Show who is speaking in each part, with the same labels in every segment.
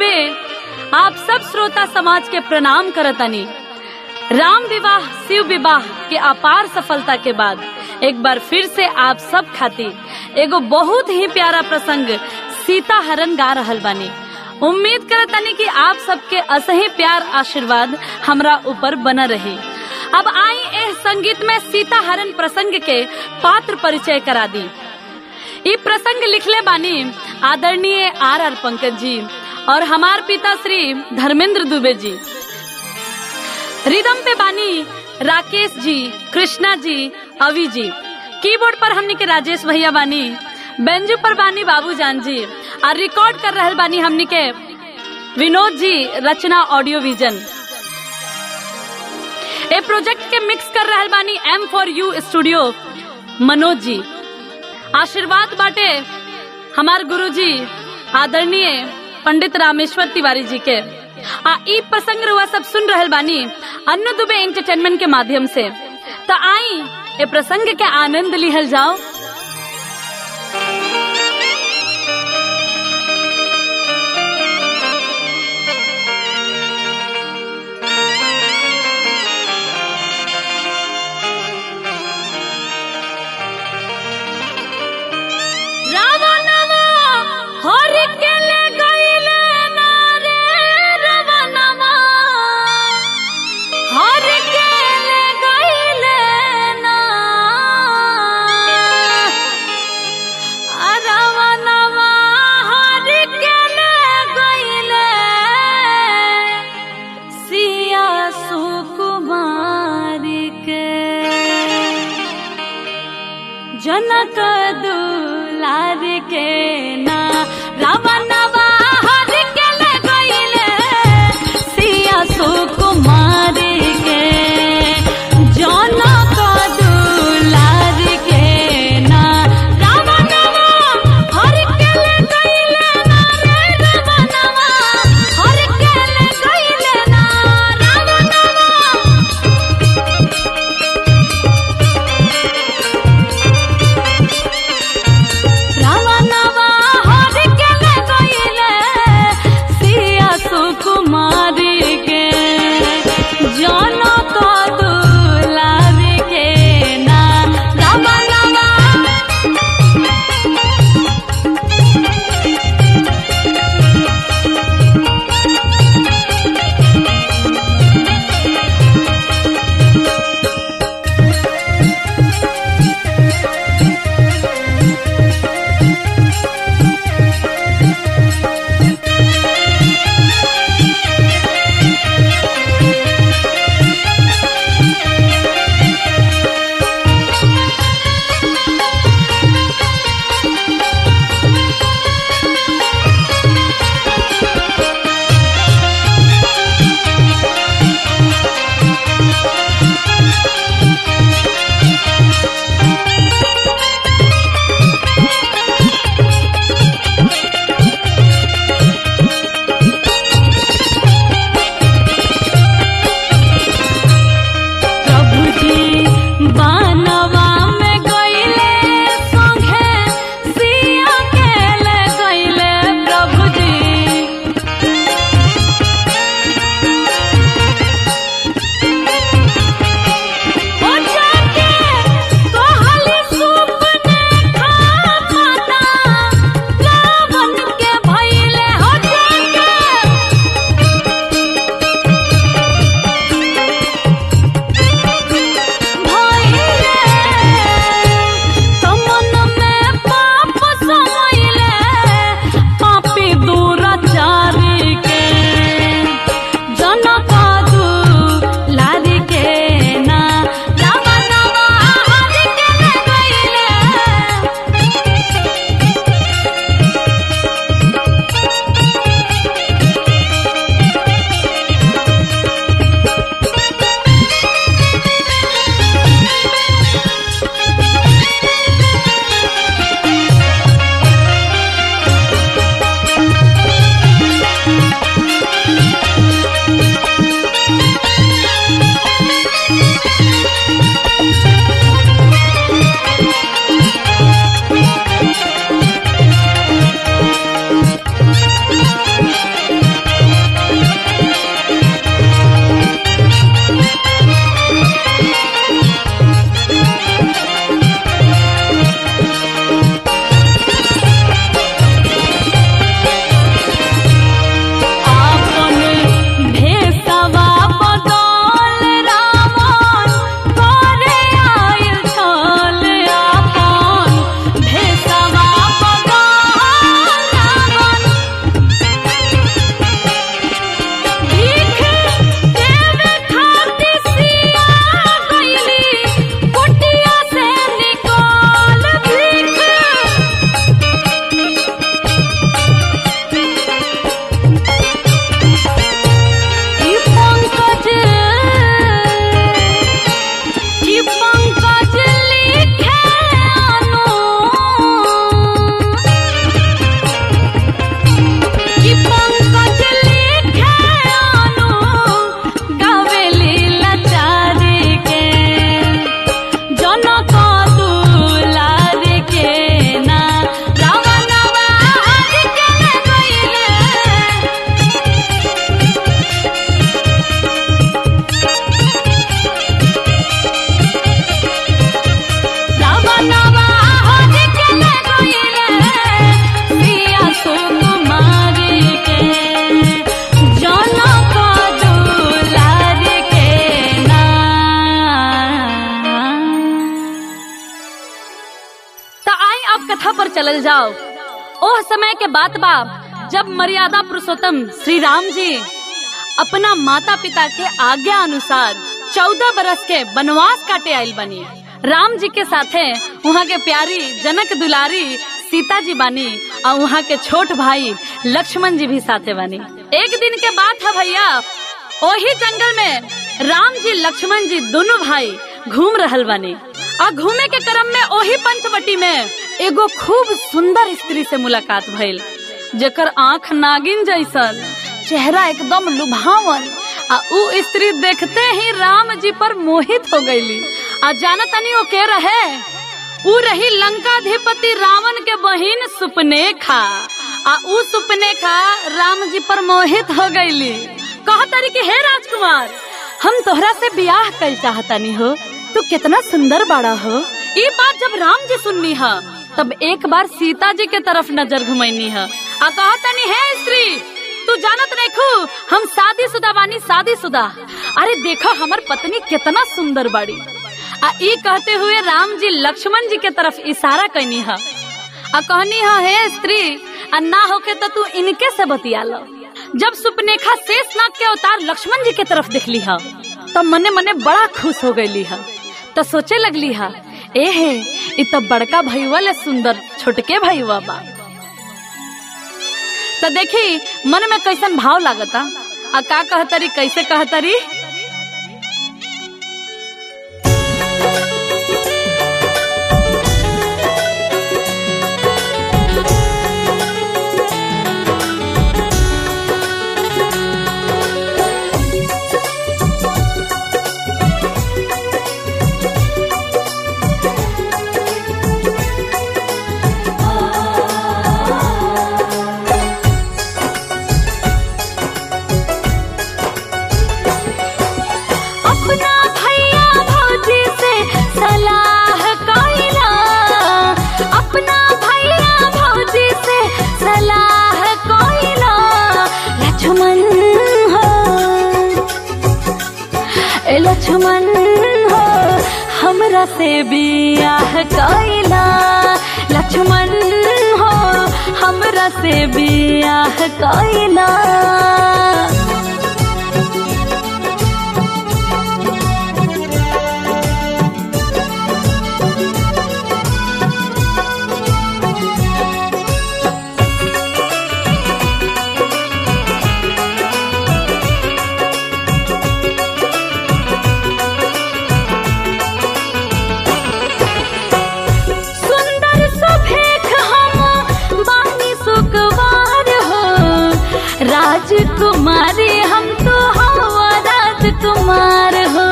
Speaker 1: दुबे आप सब श्रोता समाज के प्रणाम करतनी राम विवाह शिव विवाह के अपार सफलता के बाद एक बार फिर से आप सब खातिर एगो बहुत ही प्यारा प्रसंग सीता हरण गा रहल बानी उम्मीद करतनी कि आप सबके असही प्यार आशीर्वाद हमरा ऊपर बना रही अब आई एह संगीत में सीता हरण प्रसंग के पात्र परिचय करा दी ई प्रसंग लिखले बानी आदरणीय आर आर पंकज जी और हमार पिता श्री धर्मेंद्र दुबे जी रिदम पे बानी राकेश जी कृष्णा जी अवि जी कीबोर्ड पर हमनी के राजेश भैया बानी बेंजू पर बानी बाबूजान जी और रिकॉर्ड कर रहल बानी हमनी के Vinod ji Rachna audio vision a project के मिक्स कर रहल बानी M for U studio Manoj ji आशीर्वाद बाटे हमार गुरु जी आदरणीय पंडित रामेश्वर तिवारी जी के आ ई प्रसंग रुआ सब सुन रहल बानी अन्नु दुबे एंटरटेनमेंट के माध्यम से तो आई ए प्रसंग के आनंद लिहल जाओ रावणवा हर के ले गइले ना रे रावणवा हर के ले गइले ना आ रावणवा हर के ले गइले सिया सुकुमार के जनक दुलार के ना रावणवा हर के ले गइले सिया सुकुमार के जनक दुलार के ना रावणवा हर के ले गइले ना रे रावणवा हर के ले गइले ना रावणवा रावणवा हर के ले गइले सिया सुकुमारी के जनक दुलार के ना रावणवा चलल जाओ ओह समय के बात बाप जब मर्यादा पुरुषोत्तम श्री राम जी अपना माता पिता के आज्ञा अनुसार चौदह बरस के वनवास काटे आयल बनी राम जी के साथे वहाँ के प्यारी जनक दुलारी सीता जी बानी और वहाँ के छोट भाई लक्ष्मण जी भी साथे बानी एक दिन के बात है भैया ओही जंगल में राम जी लक्ष्मण जी दोनों भाई घूम रहल बानी और घूमे के क्रम में ओही पंचवटी में एगो खूब सुंदर स्त्री से मुलाकात भइल जेकर आंख नागिन जैसन चेहरा एकदम लुभावन आ उ स्त्री देखते ही राम जी पर मोहित हो गईली आ जाना तनी वो के रहे उ रही लंकाधिपति रावण के बहिन सुपनेखा आ उ सुपनेखा राम जी पर मोहित हो गईली कहा तारी कि हे राजकुमार हम तोहरा से ब्याह कल चाहतानी हो तू कितना सुंदर बाड़ा हो ये बात जब राम जी सुननी है तब एक बार सीता जी के तरफ नजर घुमैनी है आ कहा तनी हे स्त्री तू जानत देखू हम शादी शुदा बानी शादी शुदा अरे देखो हमार पत्नी कितना सुंदर बाड़ी आ ई कहते हुए राम जी लक्ष्मण जी के तरफ इशारा कैनी है आ कहनी है हे स्त्री आ ना होके तो तू इनके से बतिया लो जब सुपनेखा शेष नाग के अवतार लक्ष्मण जी के तरफ देखली है तब मने मने बड़ा खुश हो गईली है तो सोचे लगली है ए हे इ तो बड़का भैया ले सुंदर छोटके भैया बा तो देखी मन में कैसन भाव लागता आ का कहतरी कैसे कहतरी अपना भैया भौजी से सलाह कइला अपना भैया भौजी से सलाह कइला लक्ष्मण हो ए लक्ष्मण हो हमरा से बियाह कइला लक्ष्मण हो हमरा से बियाह कइला सुंदर सुभेख हम बानी सुकवार हो राजकुमारी हम तो हवा राजकुमार हो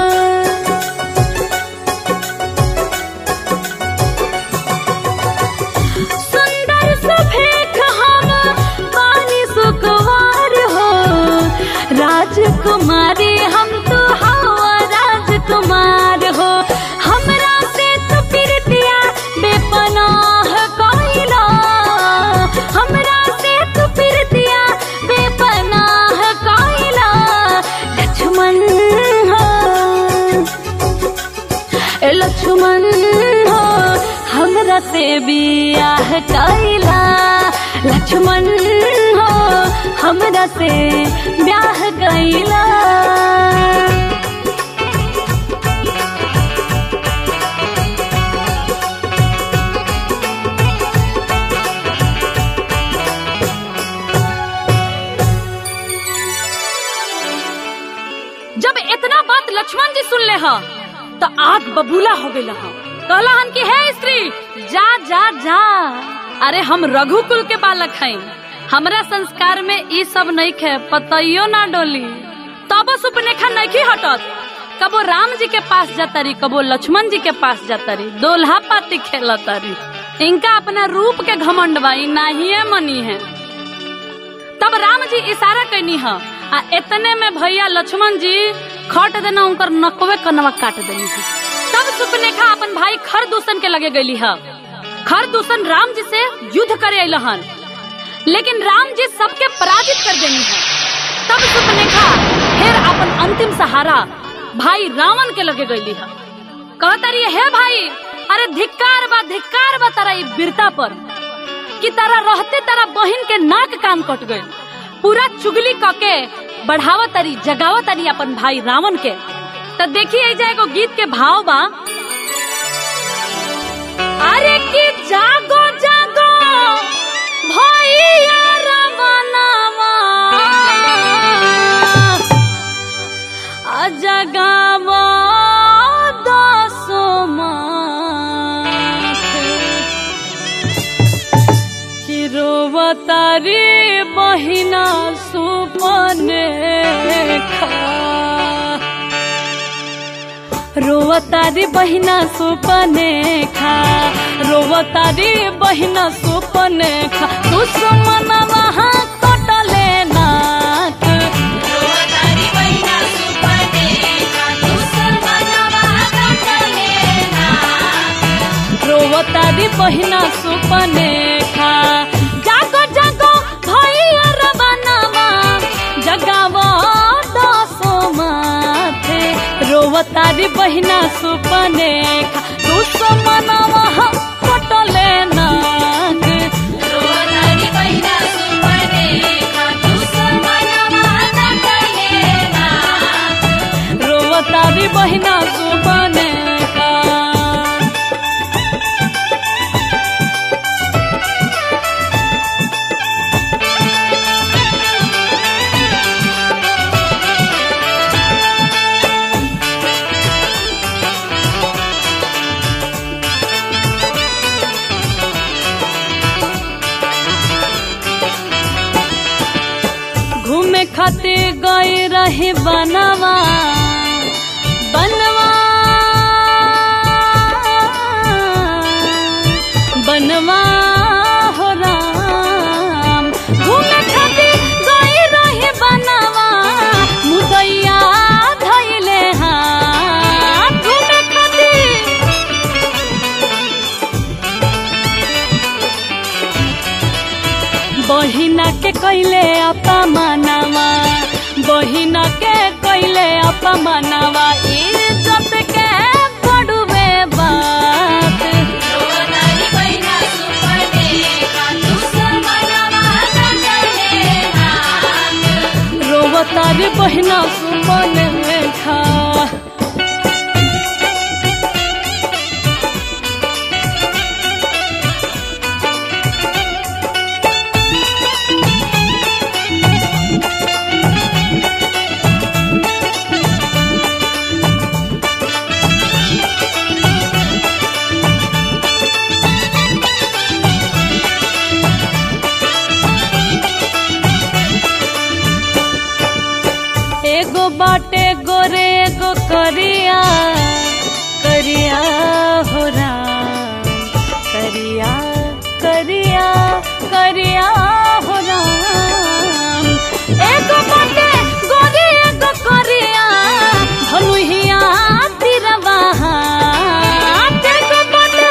Speaker 1: सुंदर सुभेख हम बानी सुकवार हो राजकुमारी हम तो हवा राजकुमार हो हमरा से तो प्रीतिया बेपनाह कइला हमरा से तो प्रीतिया बेपनाह कइला लक्ष्मण हो ए लक्ष्मण हो हमरा से बियाह कइला लक्ष्मण हो हमरा से ब्याह कइला जब इतना बात लक्ष्मण जी सुन ले हा तो आग बबूला हो गई हा कहला हन की है स्त्री जा जा जा अरे हम रघुकुल के बालक हैं हमरा संस्कार में ई सब नहीं खे पतइयो ना डोली तब सुपनेखा नहीं हटत कबो राम जी के पास जातरी कबो लक्ष्मण जी के पास जातरी दोल्हा पाती खेलतरी इनका अपना रूप के घमंड बा ई नाहिए मनी है तब राम जी इशारा कैनी है आ इतने में भैया लक्ष्मण जी खट देना उनकर नकवे कनवा काट देनी है तब सुपनेखा अपन भाई खर दूषण के लगे गई है खर दूषण राम जी से युद्ध करे अलन लेकिन राम जी सबके पराजित कर देनी है तब सुपनेखा फिर अपन अंतिम सहारा भाई रावण के लगे गई है कहता रही है भाई अरे धिक्कार बा धिक्कार बा तारा ई वीरता पर कि तारा रहते तारा बहिन के नाक कान कट गई पूरा चुगली कके बढ़ावा तारी जगावा तारी अपन भाई रावण के तो देखिए एजा एगो गीत के भाव बा अरे कि जागो जागो भैया रावणवा आ जगावा दसो मास कि रोवतारी बहिना सुपने खा रोवतारी बहिना सुपने खा रोवतारी बहिना सुपने खा दुश्मन वहाँ कटले नाक
Speaker 2: रोवतारी बहिना सुपने खा दुश्मनवा कटले नाक
Speaker 1: रोवतारी बहिना सुपने खा जागो जागो भैया रवनवा जगावो दसो माथे रोवतारी बहिना सुपने खा दुश्मन वहाँ कटले नाक
Speaker 2: रोवतारी बहिना सुपने खा दुश्मनवा कटले नाक
Speaker 1: रोवतारी बहिना सुपने खा घूमे खातिर गए रहे बनवा बनवा बनवा हो राम घूमे खातिर गए रहे बनवा मुदैया धैले हाथ घूमे खातिर बहिना के कैले अपमानवा बहिना के कैले अपमानवा इज्जत के बड़ुए बात
Speaker 2: रोवतारी बहिना सुपने खा दुश्मनवा कटले नाक
Speaker 1: रोवतारी बहिना सुमन खा एगो बाटे गोरे एगो करिया करिया हो राम करिया करिया करिया हो राम एगो बाटे गोरे एगो करिया धनुहिया तिरवा एगो बाटे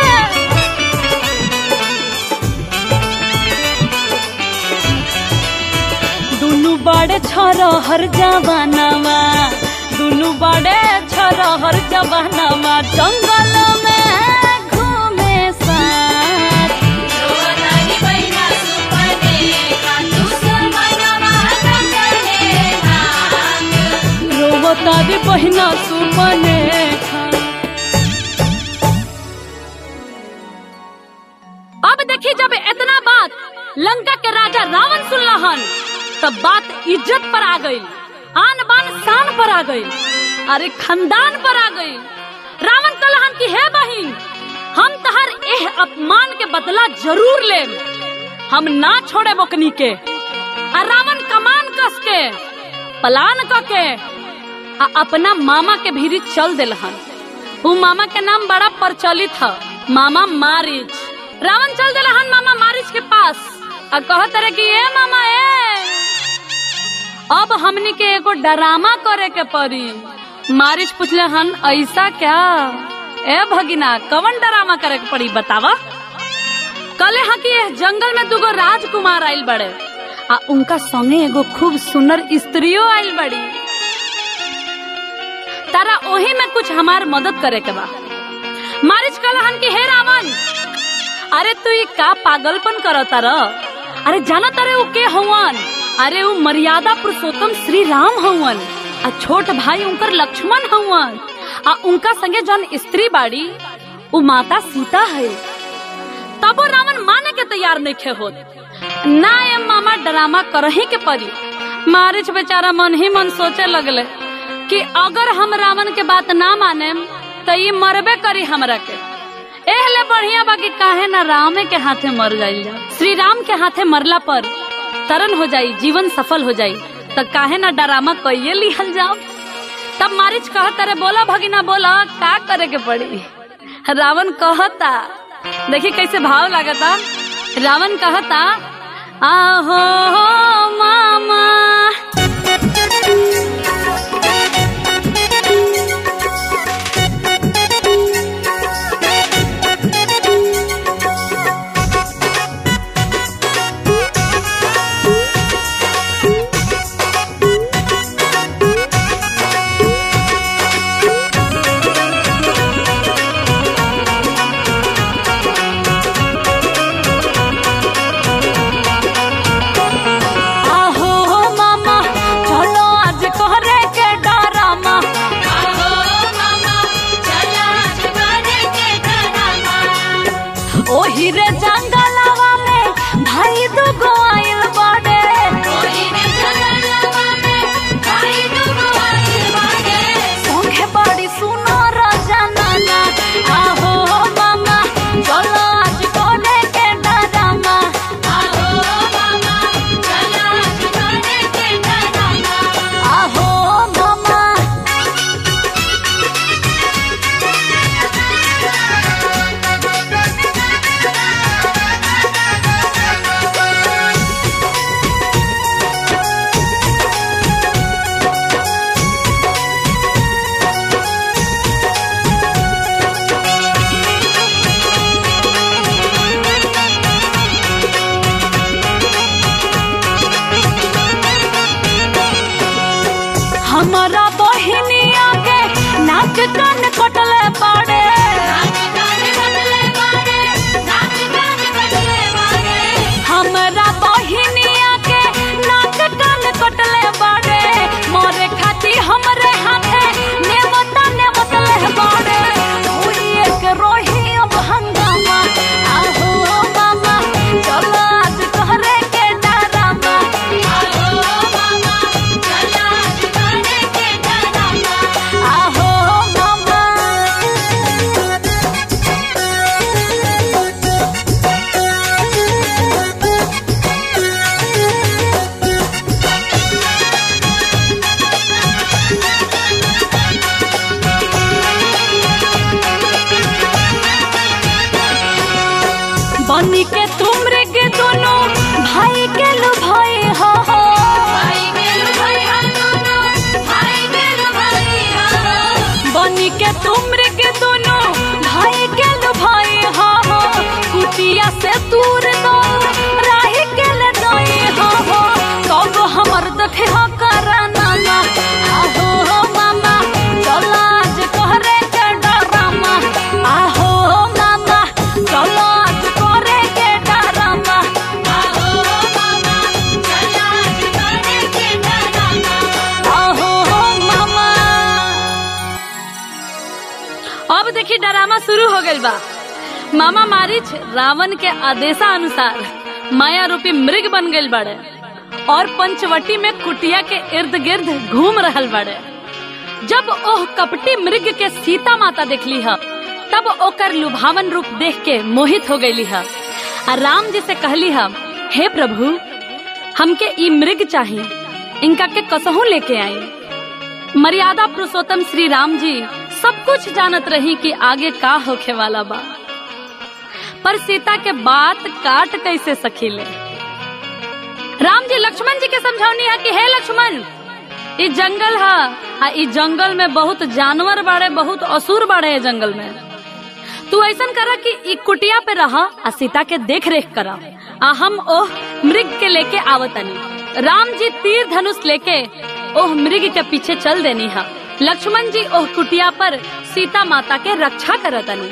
Speaker 1: दुनु बड़े छोरो हर जवानवा दुनु बड़े छोरो हर जवानवा जंगल में घूमे साथ
Speaker 2: रोवतारी बहिना सुपने खा दुश्मनवा कटले नाक
Speaker 1: रोवता दी बहिना सुपने खा अब देखी जब इतना बात लंका के राजा रावण सुनलहन तब बात इज्जत पर आ गई आन बान शान पर आ गई अरे खानदान पर आ गई रावण कलहन की है बहिन हम तहर एह अपमान के बदला जरूर ले हम ना छोड़े बोकनी के आ रावण कमान कस के पलान क के आ अपना मामा के भीरी चल दिलहन उ मामा के नाम बड़ा प्रचलित है मामा मारिच रावण चल दिलहन मामा मारिच के पास आ कहत रहे कि ए मामा ए अब हमनी के एगो डरामा करे के पड़ी मारिच पूछले हन ऐसा क्या ए भगिना कवन डरामा करे के पड़ी बतावा कले हा कि एह जंगल में दुगो राजकुमार आइल बड़े आ उनका संगे एगो खूब सुंदर स्त्रियों आइल बड़ी तारा ओही में कुछ हमार मदद करे के बा मारिच कलहन की हे रावण अरे तू ये का पागलपन करता र अरे जाना तारे वो के हवन अरे वो मर्यादा पुरुषोत्तम श्री राम हवन आ छोट भाई उनकर लक्ष्मण हवन आ उनका संगे जौन स्त्री बाड़ी वो माता सीता है तबो रावण माने के तैयार नहीं खे होत ना ये मामा ड्रामा करही के परी मारिच बेचारा मन ही मन सोचे लगले कि अगर हम रावण के बात ना माने तो ये मरबे करी हमरा के एहले बढ़िया बाकी काहे ना रामे के हाथे मर जाइल जा श्री राम के हाथे मरला पर तरन हो जाई जीवन सफल हो जाई तो काहे ना डरामा कइये लिहल जाओ तब मारिच कहत अरे बोला भगिना बोला का करे के पड़ी रावण कहता देखी कैसे भाव लागता रावण कहता आहो मामा आहो मामा चलो आज कोहरे के डरामा
Speaker 2: आहो मामा चला जुगारे के डरामा
Speaker 1: ओही रे जंगलवा में भाई दुगो आइल बाड़े
Speaker 2: कोई ने जंगलवा में भाई दुगो आइल बाटे
Speaker 1: संगे बड़ी सुनो रजनना आहो मामा चलो आज कोहरे के डरामा
Speaker 2: आहो मामा चला जुगारे के डरामा
Speaker 1: आहो मामा हमारा बहिनिया के नाक कान कटले पड़े
Speaker 2: नाच गाने बदले मारे नाच गाने बदले मारे
Speaker 1: हमारा बहिनिया के नाक कान कटले पड़े मोरे खाती हमरे हाथे नेवता नेवतले पड़े कोई एक रोही अब हंगामा आहो मामा चलो आज तोहरे के डरामा
Speaker 2: आहो मामा चला जुगारे के डरामा
Speaker 1: आहो मामा बनी के तुमरे के दोनों भाई के लो भाई हो हो
Speaker 2: भाई मेरू भाई हम दोनों भाई मेरू भाई हम
Speaker 1: बनी के तुमरे के दोनों भाई के लो भाई हो हो कुटिया से दूर दो राही के ले दोई हो हो कब हमर देखे हो कराना ना आहो हो मामा चलो आज कोहरे के डरामा आहो मामा चलो आज कोहरे के डरामा
Speaker 2: आहो मामा चला जुगारे के डरामा
Speaker 1: आहो मामा अब देखी डरामा शुरू हो गइल बा मामा मारिच रावण के आदेशा अनुसार माया रूपी मृग बन गइल बाड़े और पंचवटी में कुटिया के इर्द गिर्द घूम रहल बाड़े जब ओह कपटी मृग के सीता माता देखली ह तब ओकर लुभावन रूप देख के मोहित हो गईली ह आ राम जी से कहली ह हे प्रभु हमके ई मृग चाहिए इनका के कसहू लेके आई मर्यादा पुरुषोत्तम श्री राम जी सब कुछ जानत रही कि आगे का होखे वाला बा पर सीता के बात काट कैसे सकीले राम जी लक्ष्मण जी के समझौनी है कि हे लक्ष्मण ई जंगल है आ ई जंगल में बहुत जानवर बाड़े बहुत असुर बाड़े है जंगल में तू ऐसा करा कि ई कुटिया पे रहा आ सीता के देख रेख करा आ हम ओह मृग के लेके आवतनी राम जी तीर धनुष लेके ओह मृग के पीछे चल देनी हा लक्ष्मण जी ओह कुटिया पर सीता माता के रक्षा करतनी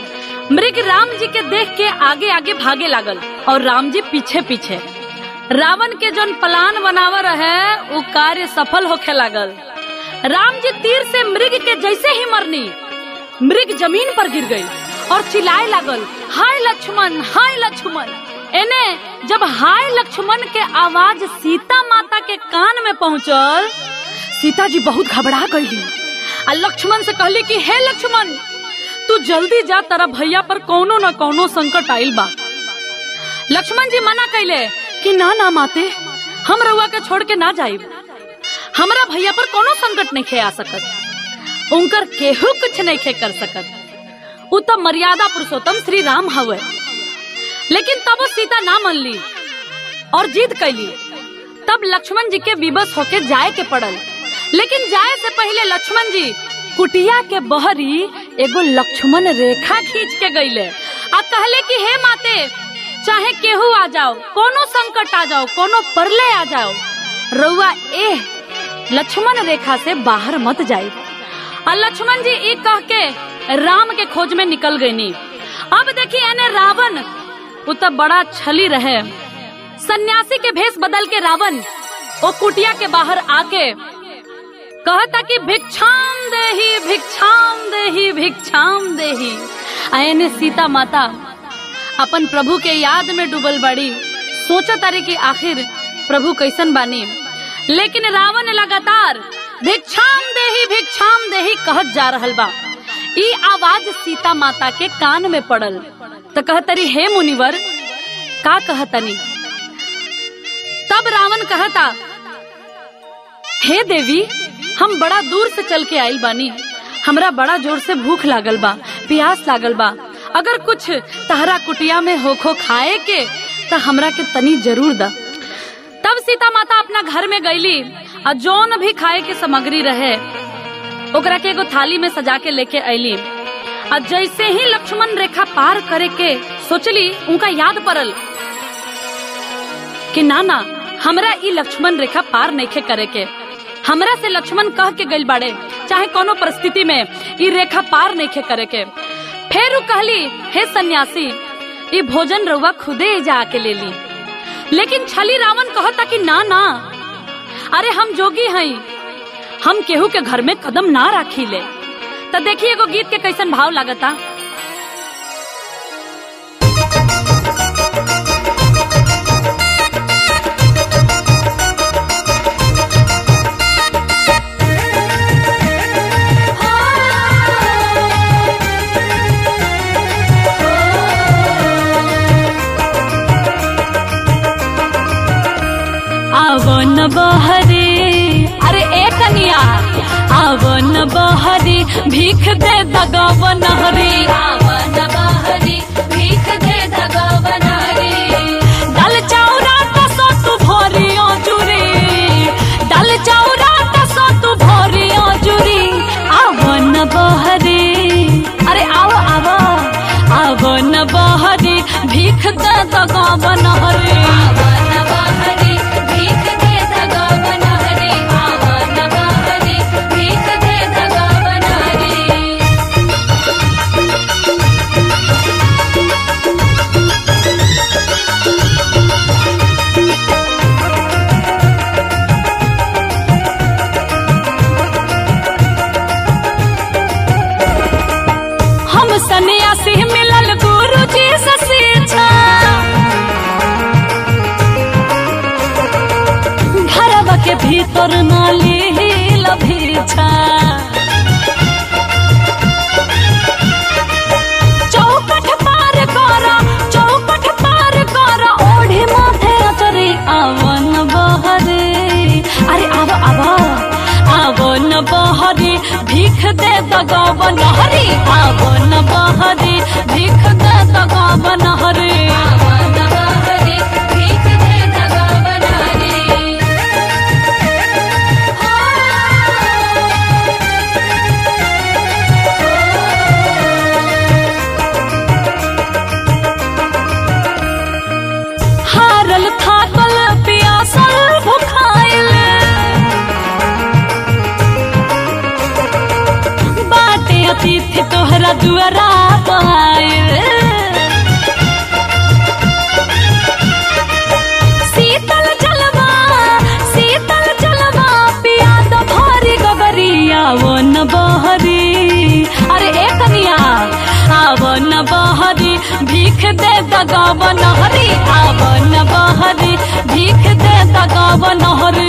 Speaker 1: मृग राम जी के देख के आगे आगे भागे लागल और राम जी पीछे पीछे रावण के जोन प्लान बनावा रहे वो कार्य सफल होखे लागल राम जी तीर से मृग के जैसे ही मरनी मृग जमीन पर गिर गई और चिल्लाए लागल हाय लक्ष्मण हाय लक्ष्मण एने जब हाय लक्ष्मण के आवाज सीता माता के कान में पहुंचल सीता जी बहुत घबरा गईली आ लक्ष्मण से कहली कि हे लक्ष्मण तू जल्दी जा तेरा भैया पर कोनो न कोनो संकट आइल बा लक्ष्मण जी मना कैले कि ना ना माते हम रउआ के छोड़ के ना जाइब हमरा भैया पर कोनो संकट नहीं खे आ सकत उनकर केहू कुछ नहीं खे कर सकत उ तो मर्यादा पुरुषोत्तम श्री राम हवे लेकिन तब वो सीता ना मान ली और जिद कैली तब लक्ष्मण जी के विवश होके जाए के पड़ल लेकिन जाए से पहले लक्ष्मण जी कुटिया के बहरी एगो लक्ष्मण रेखा खींच के गईले आ कहले कि हे माते चाहे केहू आ जाओ कोनो संकट आ जाओ कोनो परले आ जाओ रउआ ए लक्ष्मण रेखा से बाहर मत जाए और लक्ष्मण जी ई कह के राम के खोज में निकल गईनी अब देखिए एने रावण वो तो बड़ा छली रहे सन्यासी के भेष बदल के रावण वो कुटिया के बाहर आके कहता कि भिक्षाम देही भिक्षाम देही भिक्षाम देही आयने सीता माता अपन प्रभु के याद में डूबल बड़ी सोचा तारी कि आखिर प्रभु कैसन बानी लेकिन रावण लगातार भिक्षाम देही भिक्षाम देही कहत जा रहल बा ई आवाज सीता माता के कान में पड़ल तो कहतरी हे मुनिवर का कहतनी तब रावण कहता हे देवी हम बड़ा दूर से चल के आइल बानी हमरा बड़ा जोर से भूख लागल बा प्यास लागल बा अगर कुछ तहरा कुटिया में होखो खाए के तो हमरा के तनी जरूर दा तब सीता माता अपना घर में गईली और जौन भी खाए के सामग्री रहे ओकरा के एगो थाली में सजा के लेके अली और जैसे ही लक्ष्मण रेखा पार करे के सोचली उनका याद पड़ल कि ना ना हमरा ई लक्ष्मण रेखा पार नहीं करे के हमरा से लक्ष्मण कह के गइल बाड़े चाहे कोनो परिस्थिति में ई रेखा पार नहीं करे के फिर उ कहली हे सन्यासी ई भोजन रउआ खुदे जा के ले ली लेकिन छली रावण कहता कि ना ना अरे हम जोगी हई हम केहू के घर में कदम ना राखी ले तो देखिए एगो गीत के कैसन भाव लागता आवन बहरे अरे ए कनिया आवन बहरे भीख दे दगावन हरे
Speaker 2: आवन बहरी भीख दे दगावन हरी
Speaker 1: डाल चौरा टसो तू भोरी जुरी डाल चौरा टसो तू भोरी जुरी आवन बहरे अरे आओ आओ आवन बहरे भीख दे दगावन हरे
Speaker 2: आवन बहरी भीख दे दगावन हरी आवन बहरी भीख दे दगावन हरी
Speaker 1: हम सन्यासी मिलल गुरु जी से शिक्षा घरवा के भीतर नाली लभीछा चौकठ पार कर चौकठ पार कर ओढ़ी माथे अचरी आवन बहरे अरे आव आव आवन बहरे भीख दे दगावन हरी आवन बहरे भीख दे दगावन हरी
Speaker 2: आवन बहरी भीख दे दगावन हरी
Speaker 1: हारल थाकल पियासल भुखाइल बाटे अतिथि तोहरा दुआरा पाइल भीख दे दगाव नहरी आवन बहरी भीख दे दगाव नहरी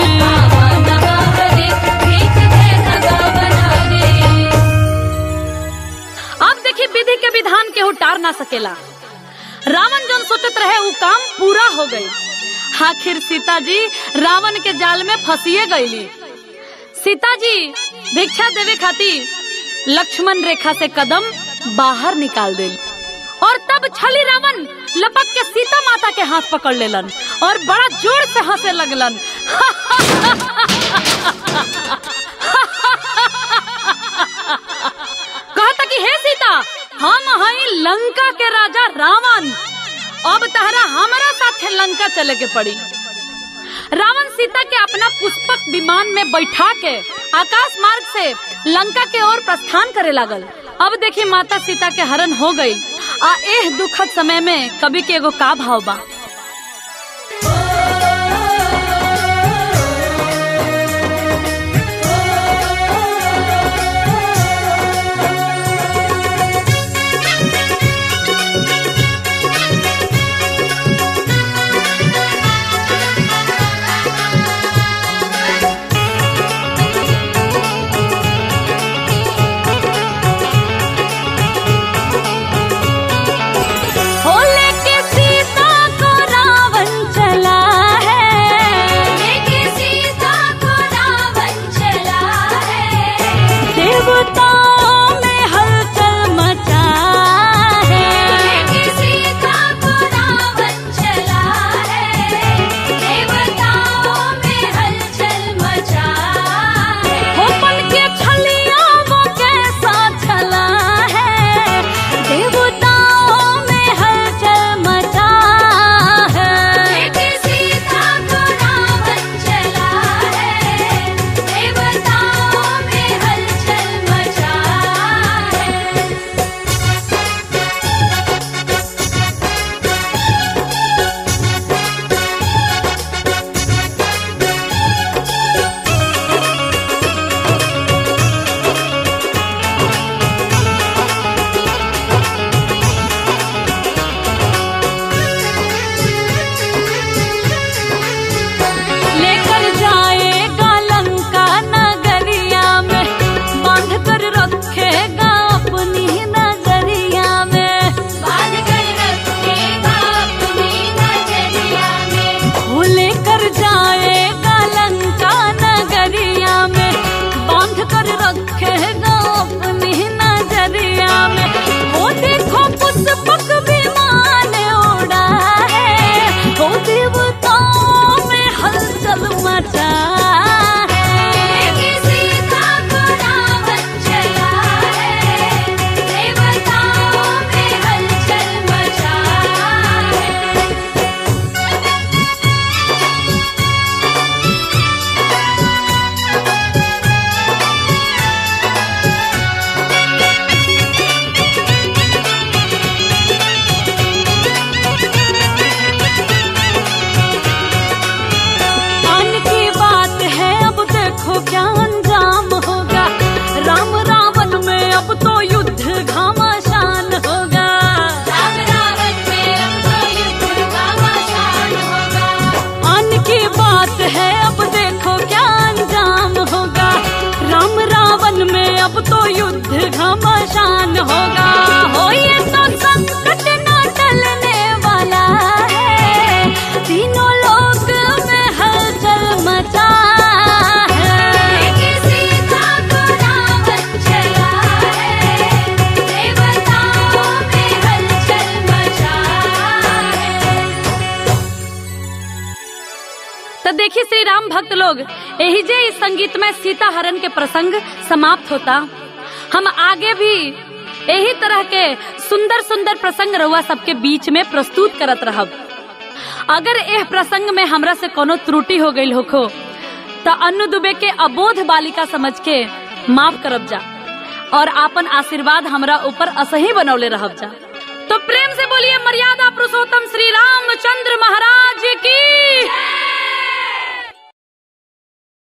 Speaker 1: अब देखी विधि के विधान के उतार ना सकेला रावण जौन सोचत रहे उ काम पूरा हो गई आखिर सीता जी रावण के जाल में फंसिए गईली सीता जी भिक्षा देवे खातिर लक्ष्मण रेखा से कदम बाहर निकाल देली और तब छली रावण लपक के सीता माता के हाथ पकड़ लेलन और बड़ा जोर से हंसे लगलन कहता कि हे सीता हम हई लंका के राजा रावण अब तहरा हमारा साथे लंका चले के पड़ी रावण सीता के अपना पुष्पक विमान में बैठा के आकाश मार्ग से लंका के ओर प्रस्थान करे लागल अब देखी माता सीता के हरण हो गई आ एह दुखद समय में कवि के एगो का भाव बा हो लेके सीता को रावण चला है देवताओं में हलचल मचा है हो पन के छलिया वो कैसा छला है देवताओं में हलचल मचा है लेकर जाएगा लंका नगरिया में बांध कर रखेगा अपनी नजरिया में वो लेकर जाएगा लंका नगरिया में बांध कर रखेगा अपनी नजरिया में वो देखो पुष्पक विमान उड़ा है वो देवताओं में हलचल मचा है आन की बात है अब देखो क्या अंजाम होगा राम रावण में अब तो युद्ध घमासान होगा आन की बात है अब देखो क्या अंजाम होगा राम रावण में अब तो युद्ध घमासान होगा हो ये तो संकट न टलने वाला है तीनों लोग में हलचल मचा है तो देखिए श्री राम भक्त लोग यही जे इस संगीत में सीता हरण के प्रसंग समाप्त होता हम आगे भी यही तरह के सुंदर सुंदर प्रसंग रहुआ सबके बीच में प्रस्तुत करत रहब अगर यह प्रसंग में हमरा से कोनो त्रुटि हो गई होखो तो अन्नु दुबे के अबोध बालिका समझ के माफ करब जा और आपन आशीर्वाद हमरा ऊपर असही बनौले रहब जा तो प्रेम से बोलिए मर्यादा पुरुषोत्तम श्री रामचंद्र महाराज की